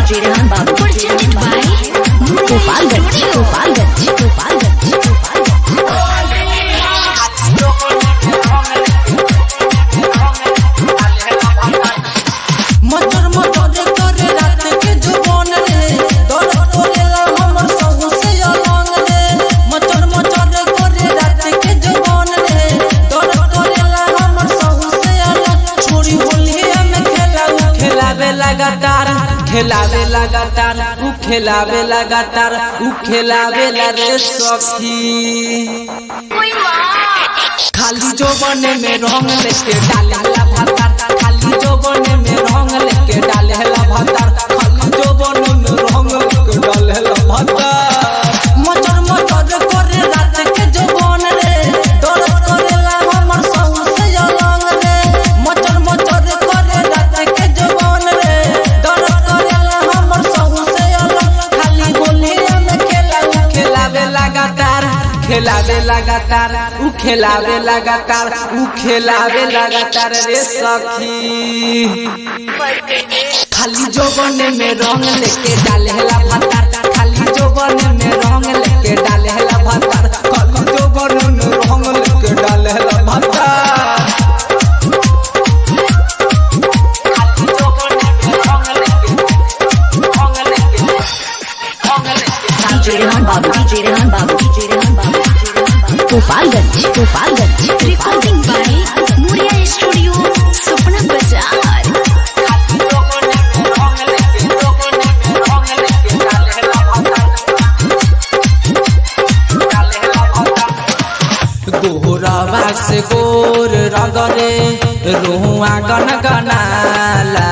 DJ Rehan Babu. Presented by Gopalganj, Gopalganj, Gopalganj, Gopalganj. मटर मटर करे रात के जुबान रे दर तोरे ला हमर सहु से अलंग रे मटर मटर करे रात के जुबान रे दर तोरे ला हमर सहु से अलंग छोरी होलिया में खेला उ खेलावे लगातार खेलावे लगातार उ खेलावे लगातार उ खेलावे ला रे सखी खाली जोबन में रंग लेके डालेला भातार खाली जोबन में रंग लेके डालेला भातार खाली जोबन में रंग लेके डालेला भातार मचर मचर करे रात के जोबन रे डर करेला हमर सहु से अलंग रे मचर मचर करे रात के जोबन रे डर करेला हमर सहु से अलंग खाली गोलिया में खेला उ खेलावे लगातार खेलावे लगातार उ खेलावे लगातार उ खेलावे लगातार रे सखी खाली जोबन में रंग लेके डालेला भातार खाली जोबन में रंग लेके डालेला भातार खाली जोबन में रंग लेके डालेला भातार खाली जोबन में रंग लेके रंग लेके रंग लेके DJ Rehan Babu, DJ Rehan Babu, DJ Rehan Babu, DJ Rehan Babu. Gopalganj, Gopalganj, Recording by Muria Studio, Supna Bazaar. गोरवा से गोर रगरे रोहुआ गन गनाला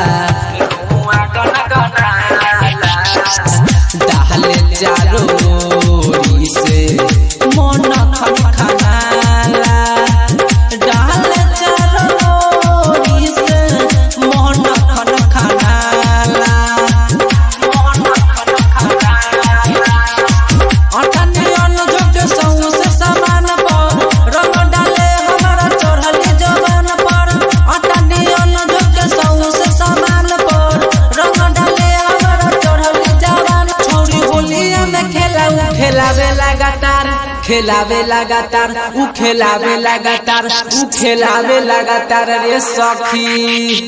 डाले चारो ओरी से मन खन खनाला डाले चारो ओरी से मन खन खनाला मन खन खनाला अठन्नी अन्न जोग सौ से समान पर रंग डाले हमारा चढ़ली जवान पर अठन्नी अन्न जोग सौ से समान पर रंग डाले हमारा चढ़ली जवान छोड़ी होलिया में खेला उ खेलावे लगातार खेलावे लगातार उ खेलावे लगातार उ खेलावे लगातार रे सखी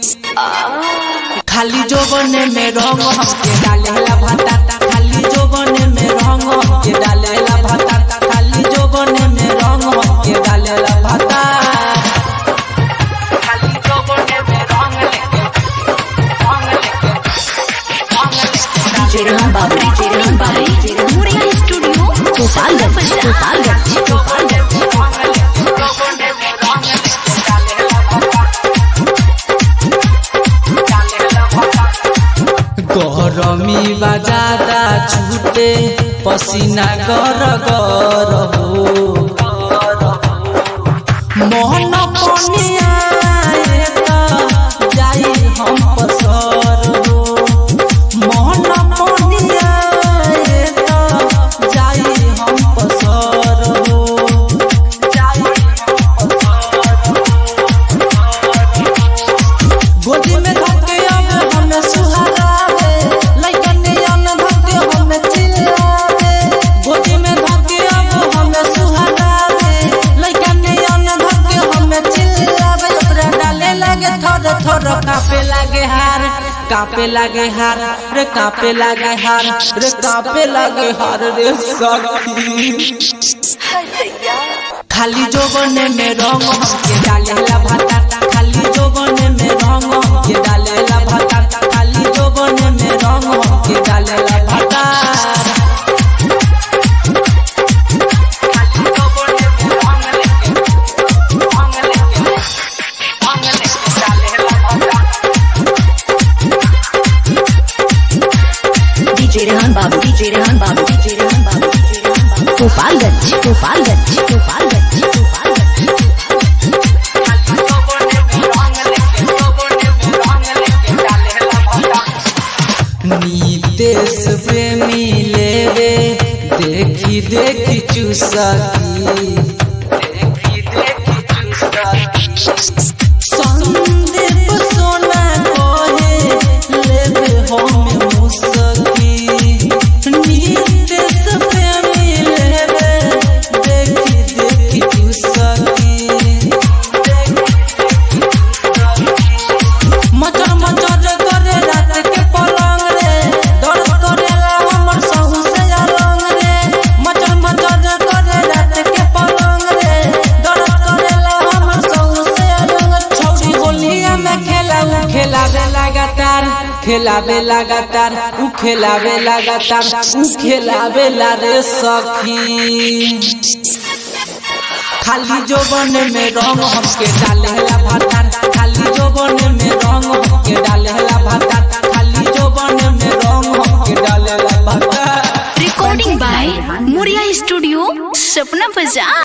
खाली जोबन में रंग हमके डालेला भाता खाली जोबन में रंग हमके डालेला भाता खाली जोबन में रंग हमके डालेला भाता खाली जोबन में रंग लेके रंग लेके रंग लेके DJ Rehan Babu, DJ Rehan Babu, DJ Rehan Babu. Muria Studio, Gopalganj, Gopalganj, Gopalganj. गरमी बजादा छूटे पसीना गर गर हो मोहन पनिया जाई हम पसर हो मोहन पनिया जाई हम पसर हो जाई हम गोदी में धके अब हमें सुहारावे लइकन अन धके हमें चिल्लावे गोदी में धके अब हमें सुहारावे लइकन अन धके हमें चिल्लावे ओकरा डाले लागे थर थर कापे लागे हार कापे लागे हार रे कापे लागे हार रे कापे लागे हार रे सखी खाली जोबन में रंग हमके डालेला भाता खाली जोबन में रंग हमके डालेला भाता खाली जोबन में रंग हमके डालेला भाता खाली जोबन में रंग लेके रंग लेके रंग लेके डालेला भाता DJ Rehan Babu, DJ Rehan Babu, DJ Rehan Babu, DJ Rehan Babu. Gopalganj, Gopalganj, Gopalganj, Gopalganj. Nitesh प्रेमी लेवे देखी देखी चुसकी देखी देखी चुसकी संदीप सोना कहे लेवे हम खेलावे लगातार उ खेलावे लगातार उ खेलावे ला रे सखी खाली जोबन में रंग हमके डालेला भातार खाली जोबन में रंग हमके डालेला भातार खाली जोबन में रंग हमके डालेला भातार Recording by Muria Studio, Sapna Bazaar.